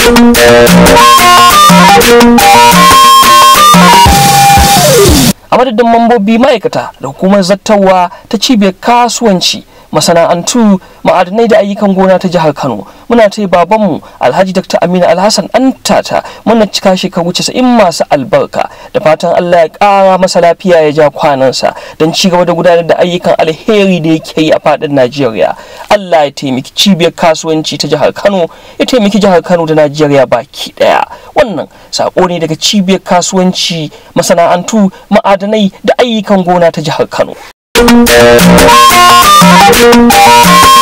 a madadin mambobi ma'aikata da hukumar zattawa ta cibiyar kasuwanci masana'antu ma'adanai da ayyukan gona ta jihar kano muna ta babanmu alhaji dr aminu alhassan an tata muna cika shekaru casa'in masu albarka da fatan allah ya kara masa lafiya ya ja kwanansa don ci gaba da gudanar da ayyukan alheri da yake yi a fadin najeriya allah ya taimaki cibiyar kasuwanci ta jihar kano ya taimaki jihar kano da najeriya baki daya wannan sako ne daga cibiyar kasuwanci masana'antu ma'adanai da ayyukan gona ta jihar kano Thank you.